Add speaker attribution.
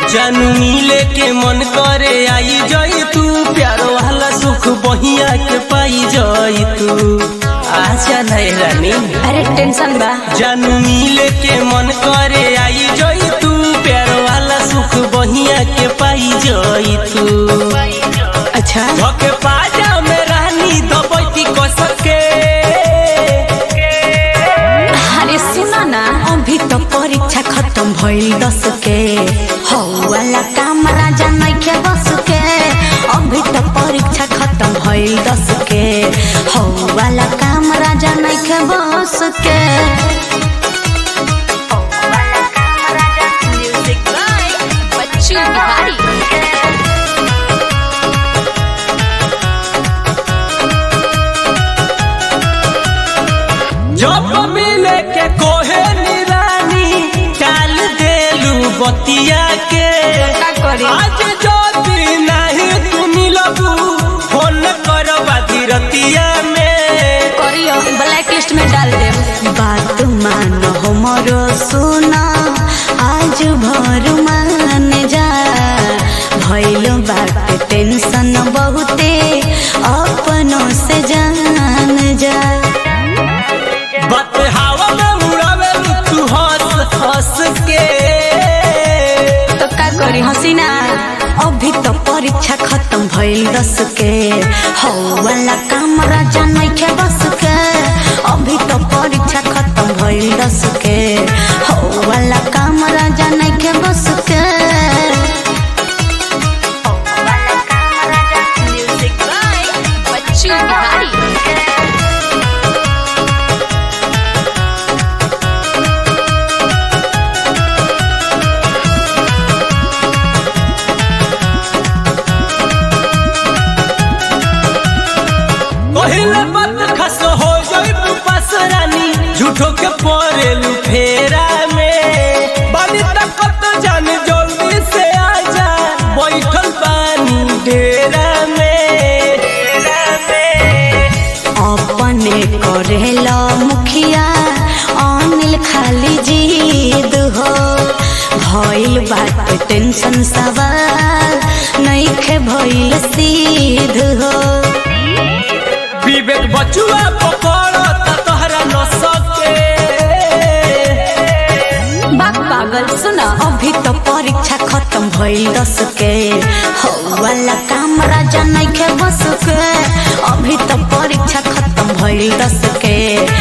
Speaker 1: जानू मिले के मन करे आई जाई तू प्यार वाला सुख बहिया के पाई जाई तू आजा नहीं रानी
Speaker 2: अरे टेंशन बा
Speaker 1: जानू मिले के मन करे आई जाई तू प्यार वाला सुख बहिया के पाई जाई तू
Speaker 2: अच्छा
Speaker 1: धोके पाजा में रानी दबैती कसके
Speaker 2: अरे सुना ना अभी तो परीक्षा खत्म भइल दस के हौ वाला काम राजा नइखे बस के अभी तो परीक्षा खत्म भइल दस के हौ वाला काम राजा नइखे बस के म्यूजिक बाय बच्चू बिहारी
Speaker 1: जब मिले के कोहे निरानी टाल देलू बतिया के
Speaker 2: का करी?
Speaker 1: आज जो दिन नहीं तू मिलबू फोन करबा धीरतिया में
Speaker 2: करियो ब्लैक लिस्ट में डाल दे बात मान हमरो सुना आज भर मान जा भइल बात टेंशन बहुते अपनों से जान जा
Speaker 1: बात हवा में उड़ावे तू हंस हंस के
Speaker 2: तो का करी हसीना अभी तो परीक्षा खत्म भइल दस के हौ वाला काम राजा नइखे बस के अभी तो परीक्षा खत्म भइल दस के हौ वाला काम राजा नइखे बस के म्यूजिक बाय बच्चू बिहारी
Speaker 1: पहले बात खस हो जाई तू पास रानी झूठो के परेलू फेरा में बानी तकत जान जल्दी से आजा बैठल पानी डेरा में डेरा में
Speaker 2: अपने करेला मुखिया अनिल खाली जीद हो भइल बात टेंशन सवाल नइखे भइल सीध हो
Speaker 1: विवेक बचुआ पकड़ तोहरा न सके
Speaker 2: बाग पागल सुना अभी तो परीक्षा खत्म भइल दस के हो वाला काम राजा नइखे बस के अभी तो परीक्षा खत्म भइल दस के